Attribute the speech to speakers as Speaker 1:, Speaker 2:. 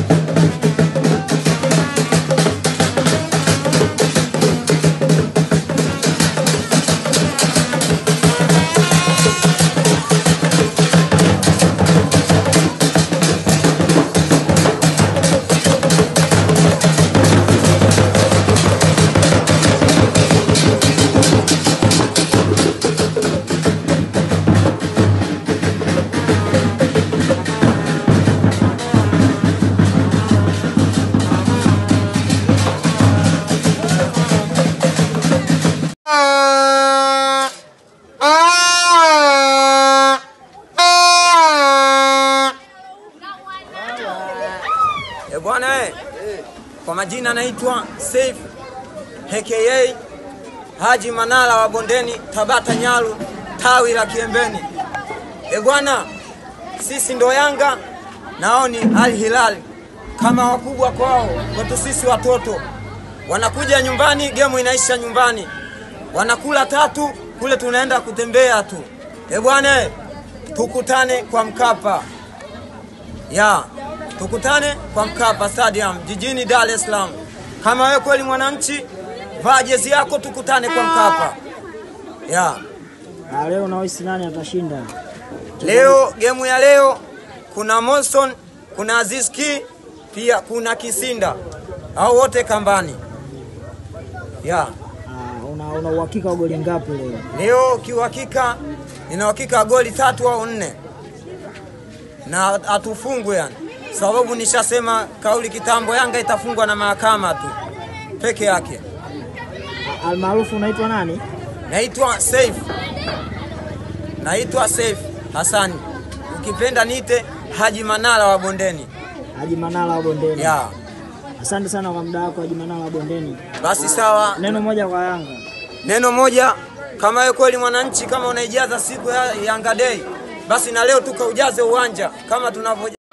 Speaker 1: E bwana eh, kwa majina naitwa Saif aka Haji Manara wa Bondeni, Tabata Nyaru, tawi la Kiembeni. E bwana, sisi ndo Yanga nao ni Al Hilal, kama wakubwa kwao, kwetu sisi watoto. Wanakuja nyumbani, gemu inaisha nyumbani, wanakula tatu kule, tunaenda kutembea tu. E bwana, eh, tukutane kwa Mkapa ya tukutane kwa Mkapa Stadium jijini Dar es Salaam. Kama wewe kweli mwananchi, vaa jezi yako, tukutane kwa Mkapa ya
Speaker 2: Ah, leo unahisi nani atashinda?
Speaker 1: leo. Gemu ya leo kuna Monson, kuna Aziz Ki, pia kuna Kisinda, au wote kambani ya
Speaker 2: Ah, una una uhakika wa goli ngapi leo?
Speaker 1: leo. Kiuhakika nina uhakika wa goli tatu au nne, na hatufungwe yani, sababu nishasema kauli kitambo, Yanga itafungwa na mahakama tu peke yake.
Speaker 2: Ah, Almaarufu unaitwa nani?
Speaker 1: Naitwa Saif, naitwa Saif Hasani, ukipenda nite Haji Manara wa Bondeni.
Speaker 2: Haji Manara wa Bondeni.
Speaker 1: Ya
Speaker 2: Asante sana kwa muda wako Haji Manara wa Bondeni.
Speaker 1: basi sawa,
Speaker 2: Neno moja kwa Yanga.
Speaker 1: neno moja, kama wewe kweli mwananchi, kama unaijaza siku ya Yanga Day, basi na leo tukaujaze uwanja kama tunavyo